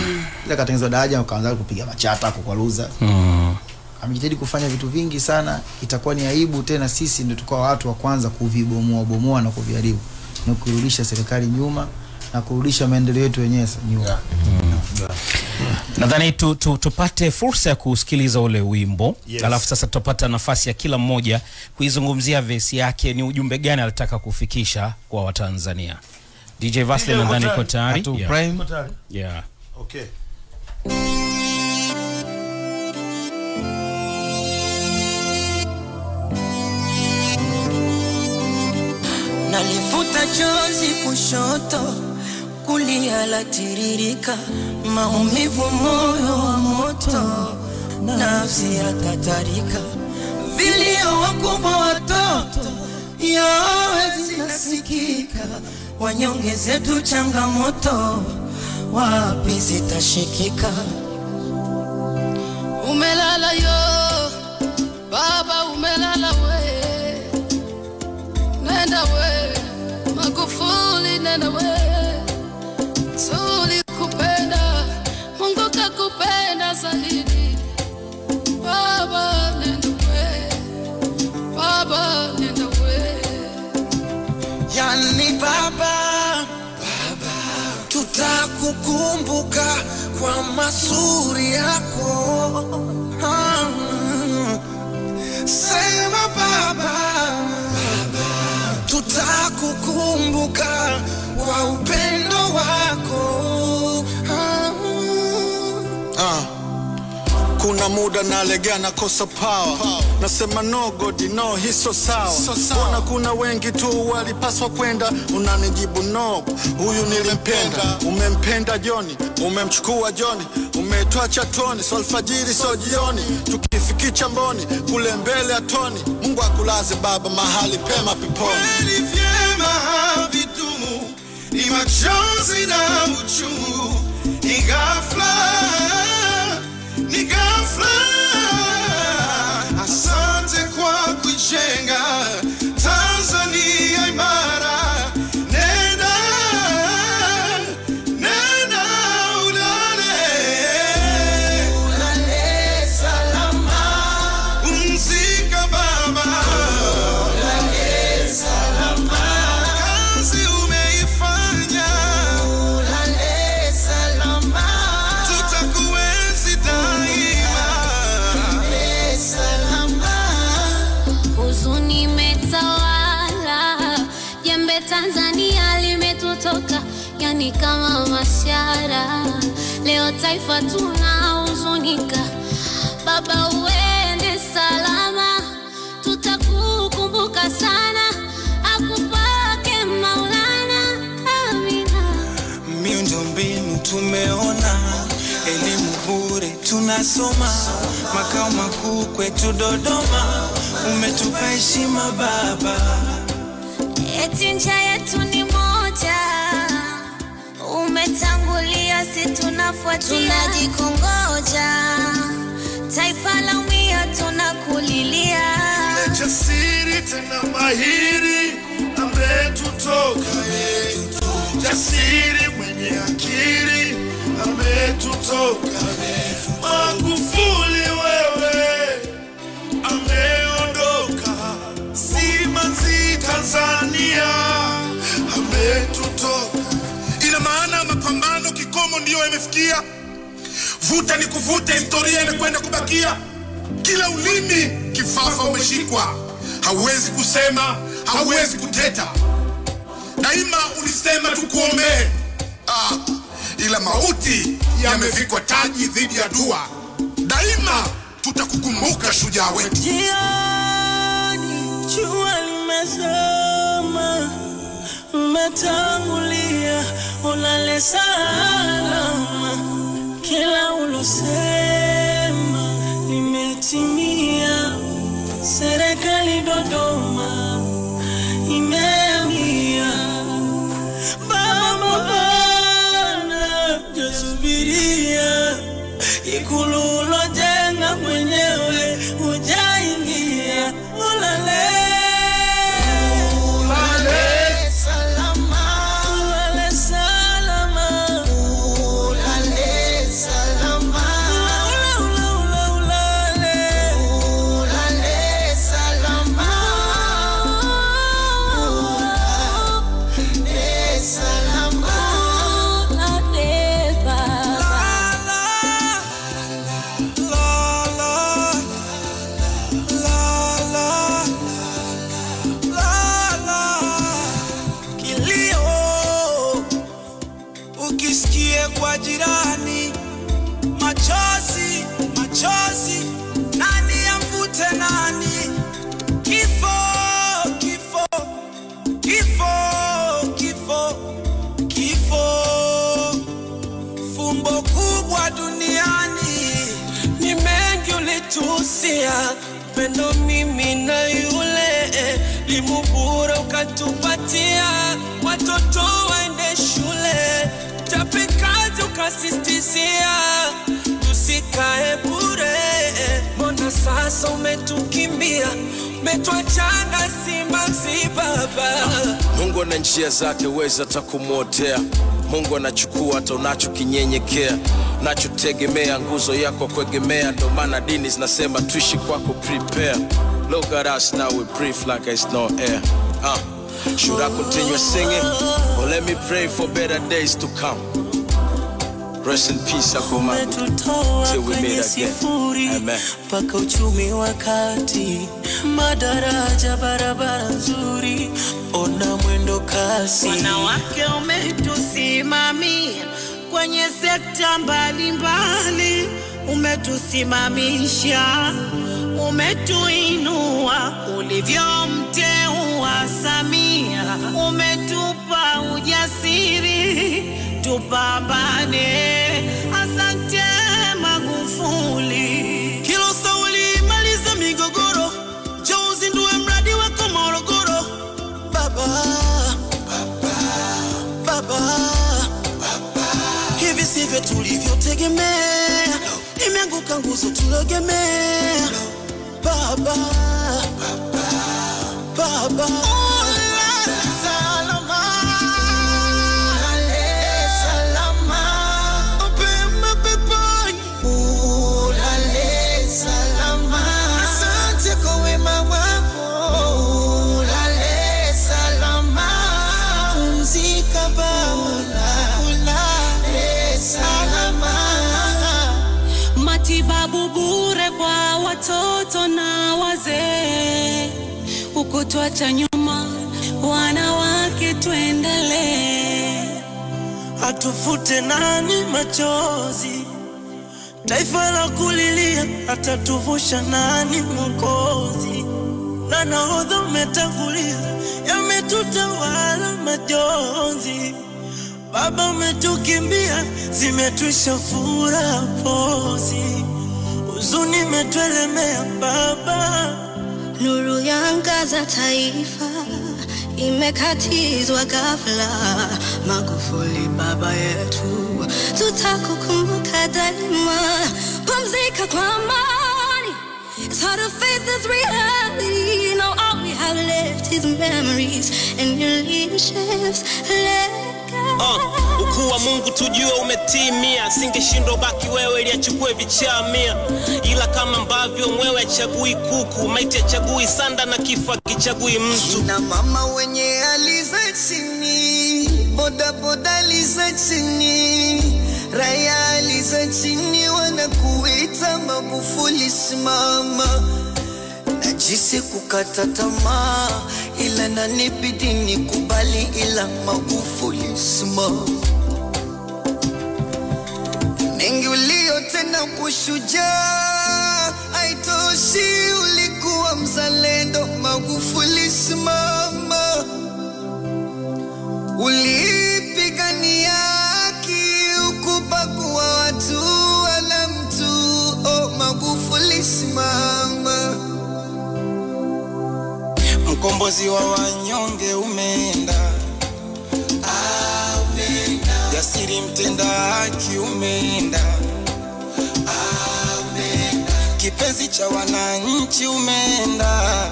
ila katengenezwa daraja wakaanza kupiga machata kukwaruza Mm. amejitahidi kufanya vitu vingi sana itakuwa ni aibu tena sisi ndio tukawa watu wa kwanza kuvibomoa bomoa na kuviharibu na kurudisha serikali nyuma na kurudisha maendeleo yetu wenyewe sa- nyuma nadhani tu, tu, tupate fursa ya kusikiliza ule wimbo Yes. alafu sasa tutapata nafasi ya kila mmoja kuizungumzia vesi yake ni ujumbe gani alitaka kufikisha kwa watanzania dj vasle DJ nadhani uko iko tayari Atu yeah. Prime. Uko tayari? Yeah. Okay. nalifuta chozi kushoto kulia latiririka maumivu moyo wa moto nafsi ya tatarika vilio wakubwa watoto yowe zinasikika wanyonge zetu changamoto wapi zitashikika umelala yo baba umelala we nenda we magufuli nenda we tulikupenda mungu kakupenda zaidi baba nenda we baba nenda we yani baba baba tutakukumbuka kwa mazuri yako Ah, sema baba baba tutakukumbuka kwa upendo wako Ah, Ah. kuna muda nalegea nakosa power nasema no god no hiso sawa mbona kuna wengi tu walipaswa kwenda unanijibu no huyu nilimpenda umempenda joni umemchukua joni umetoa chatoni so alfajiri so jioni tukifikicha mboni kule mbele ya toni mungu akulaze baba mahali pema peponi kweli vyema havidumu, ni machozi na uchungu, ni ghafla, ni ghafla. Asante kwa kuijenga Tanzania imara. Nenda, nenda ulale, ulale salama, pumzika baba kazi umeifanya, ulale salama, tutakuenzi daima, ulale salama. huzuni imetawala, jembe Tanzania limetutoka, yani kama mashara. Leo taifa tunahuzunika, baba uende salama, tutakukumbuka sana, akupake Maulana, amina. miundombinu tumeona, elimu bure tunasoma, makao makuu kwetu Dodoma, umetupa heshima baba. Eti njia yetu ni moja, umetangulia, si tunafuatia, tunajikongoja, taifa la umia, tunakulilia. jasiri tena mahiri ametutoka ye jasiri mwenye akili ametutoka magufuli wewe ameondoka simanzi tanzania ametutoka ina maana mapambano kikomo ndiyo yamefikia vuta ni kuvuta historia inakwenda kubakia kila ulimi kifafa umeshikwa hauwezi kusema hauwezi kuteta daima ulisema tukuombee ah, ila mauti yamevikwa taji dhidi ya dua daima tutakukumbuka shujaa wetu Jioni jua limezama, umetangulia, ulale salama, kila ulosema limetimia. Serikali Dodoma imeamia, baba bana jasubiria ikulu ulojenga mwenyewe ujaingia, ulale ulale salama, ulale salama, ulale jirani. Machozi, machozi, nani amvute nani? Kifo, kifo, kifo, kifo, kifo, fumbo kubwa duniani. Ni mengi ulitusia, pendo mimi na yule, limu bure ukatupatia, watoto waende shule, chapikazi ukasistizia, tusikae bure. Mbona sasa umetukimbia, umetwachanga simanzi baba Mungu ana njia zake, weza takumwotea. Mungu anachukua hata unachokinyenyekea, nachotegemea nguzo yako kuegemea. Ndo maana dini zinasema tuishi kwako, prepare. Look at us now, we breathe like it's no air. Uh, should I continue singing or let me pray for better days to come? Rest in peace, Akumagu. umetutoa Till we kwenye meet again. sifuri Amen. mpaka uchumi wa kati, madaraja, barabara nzuri, ona mwendo kasi. Wanawake umetusimamia kwenye sekta mbalimbali, umetusimamisha, umetuinua ulivyomteua Samia, umetupa ujasiri tupambane. Asante Magufuli. Kilo sauli maliza migogoro, njoo uzindue mradi wako Morogoro. Baba, baba, baba, hivi sivyo tulivyotegemea, imeanguka nguzo tulogemea. Baba, baba, baba. Salama, salama, pema peponi ulale salama. Asante kwa wema wako, ulale salama. Pumzika Baba, ulale salama. matibabu bure kwa watoto na wazee, ukutwacha nyuma wanawake, tuendelee. atufute nani machozi, taifa la kulilia, atatuvusha nani Mwokozi? Na nahodha umetangulia, yametutawala majonzi. Baba umetukimbia, zimetwisha furaha pozi, huzuni imetuelemea Baba. Nuru yaangaza taifa, imekatizwa ghafla. Magufuli baba yetu, tutakukumbuka daima. Pumzika kwa amani. It's hard to face this reality. Now all we have left is memories and your leadership's legacy. Uh, ukuu wa Mungu tujue umetimia, singeshindwa baki wewe ili achukue vichaa mia, ila kama ambavyo mwewe achagui kuku, maiti achagui sanda na kifo akichagui mtu. na mama wenye hali za chini, bodaboda hali za chini, raia hali za chini, wanakuita Magufuli simama. Najisi kukata tamaa, ila nanibidi nikubali, ila Magufuli simama. mengi uliotenda kushujaa, haitoshi, ulikuwa mzalendo. Magufuli simama, ulipigania haki, ukubagua watu wala mtu. Oh, Magufuli simama, mkombozi wa wanyonge umeenda jasiri mtenda haki umeenda kipenzi cha wananchi umeenda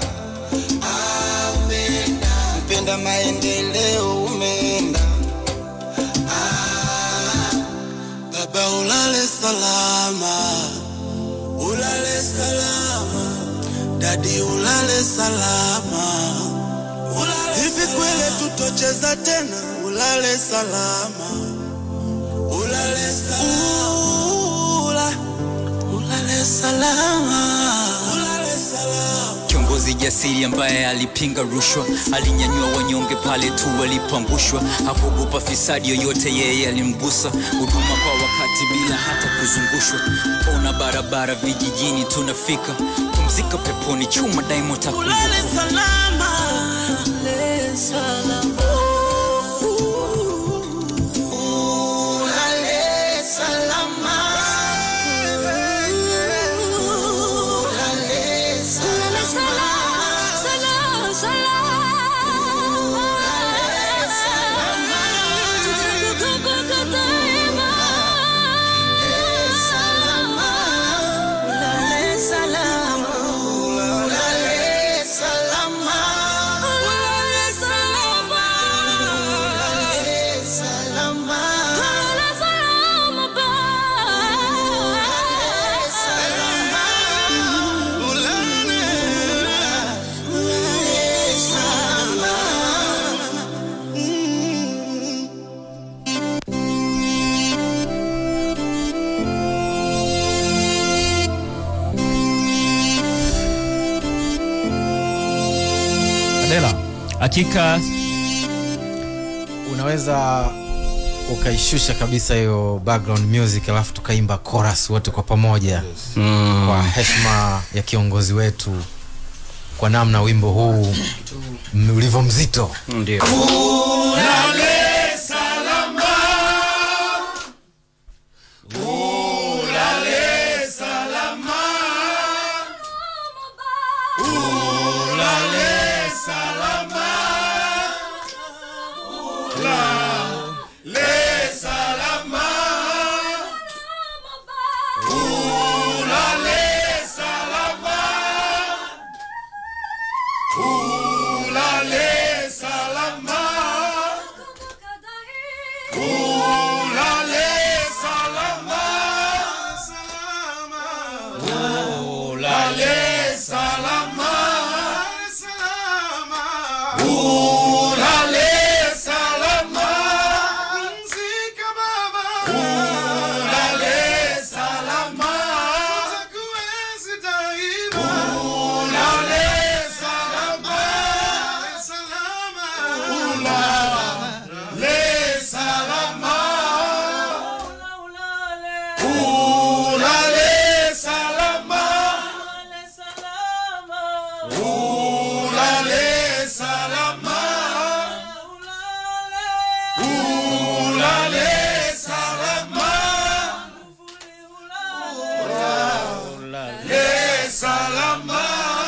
mpenda maendeleo umeenda baba ulale salama ulale salama dadi ulale salama hivi kwele tutocheza tena ulale salama ulale salama ulale salama ulale salama kiongozi jasiri ambaye alipinga rushwa, alinyanyua wanyonge pale tu walipoangushwa, hakuogopa fisadi yoyote, yeye alimgusa. Huduma kwa wakati bila hata kuzungushwa, ona barabara vijijini tunafika, pumzika peponi, chuma daimo takumbuka. Ulale salama, ulale salama. Ulale salama. Ulale Ulale salama. Ulale salama. Ulale salama. Ulale salama. Ulale salama ba. Ulale salama. Ulale. Ulale salama. Adela, hakika unaweza ukaishusha kabisa hiyo background music alafu tukaimba chorus wote kwa pamoja Mm. kwa heshima ya kiongozi wetu kwa namna wimbo huu m- ulivyo mzito ndio Ulale salama. Ulale salama. Ulale salama. Ulale salama. Ulale salama. Ulale salama. Ulale salama. Ulale salama. Ulale salama. Pumzika baba. Ulale salama. Utakuwezi daima. Ulale salama. Salama. Ulale salama. Ulale salama. Ulale salama. Ulale salama. Ulale salama.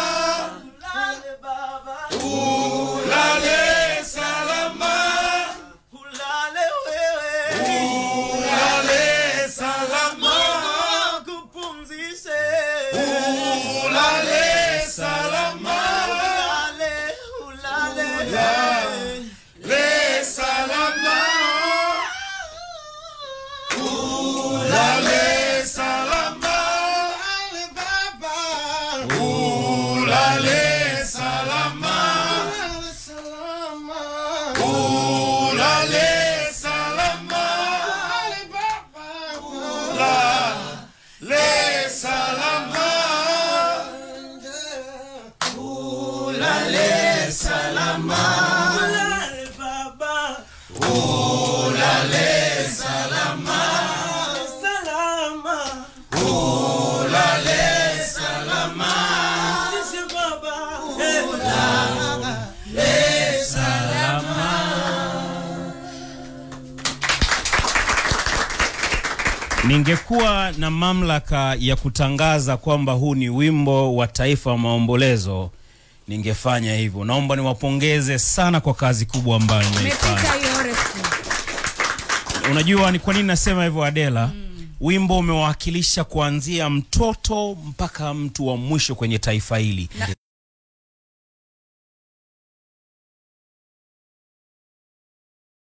Ulale salama. Ulale wewe. Ulale salama. Kupumzishe. Ulale salama. Ulale, ulale. Ulale salama. Ulale salama. Ulale salama. Ulale salama. Ulale salama. Ulale salama. Ulale baba. Ulale salama. Salama. Ulale salama. Sisi baba. Ulale salama. ningekuwa na mamlaka ya kutangaza kwamba huu ni wimbo wa taifa wa maombolezo ningefanya hivyo naomba niwapongeze sana kwa kazi kubwa ambayo mmeifanya unajua ni kwa nini nasema hivyo adela wimbo umewakilisha kuanzia mtoto mpaka mtu wa mwisho kwenye taifa hili